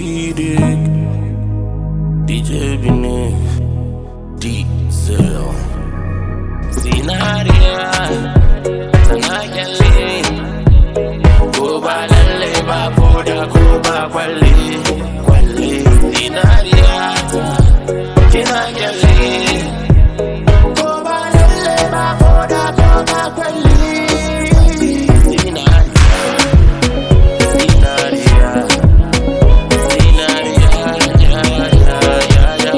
Sadiq DJ Bine Diesel Zinariya Tana kyalle Ko ba lalle ba ko da ko ba kwalle Kwalle Zinariya Kina kyalle Ko ba lalle ba ko da ko ba kwalle Zinariya Zinariya Zinariya ya ya ya ya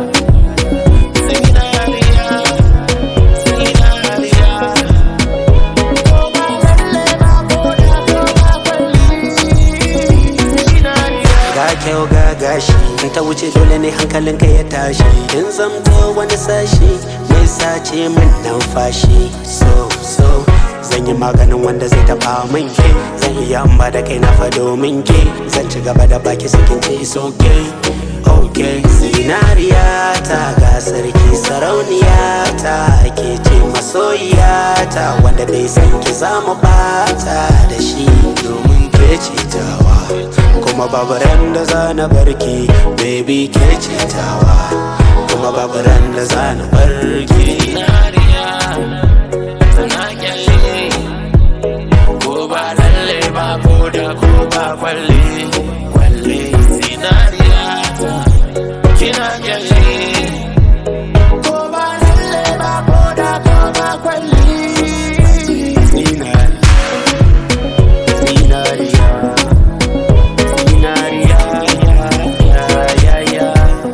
Zinariya Zinariya Ko ba lalle ba ko da ko ba kwalle Zinariya ga kyau ga gashi in ta wuce dole ne hankalinka ya tashi in zamto wani sashi mai sace min numfashi so so zan yi maganin wanda zai taba min ke zan iya in ba da kai na fa domin ke zan ci gaba da baki sakin ce is okay okay zinariya ta ga sarki sarauniya ta ke ce masoyiya ta wanda bai san ki zamu bata da shi domin ke ce tawa kuma babu ran da za na barki baby ke ce tawa kuma babu ran da za na barki Zinariya tana kyalle ko ba lalle ba ko da ko ba kwalle kwalle zinariya kina kyalle ko ba lalle ba ko da ko ba kwalle Zinariya Zinariya Zinariya ya ya ya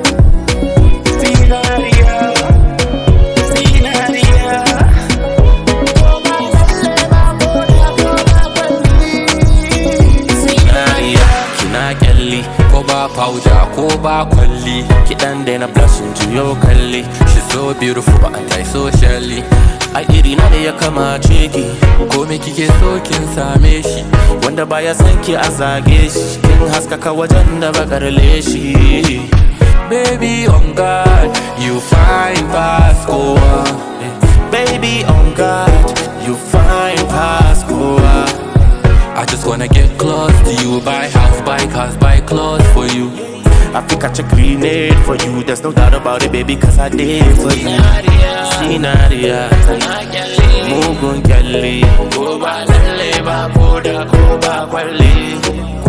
zinariya zinariya ko ba lalle ba ko da ko ba kwalle zinariya kina kyalli ko ba powder ko ba kwalli kidan da na blushing juyo kalli she so beautiful ba anti socially a iri na da ya kamace ki ko me kike so kin same shi wanda baya son ki a zage shi kin haskaka wajen da bakar leshi baby on god you fine past kowa baby on god you fine past kowa I just wanna get close to you Buy house, buy cars, buy clothes for you I think I check grenade for you There's no doubt about it, baby, cause I did for you Sinaria Mugun kyalli Ko ba lalle ba ko da ko ba kwalli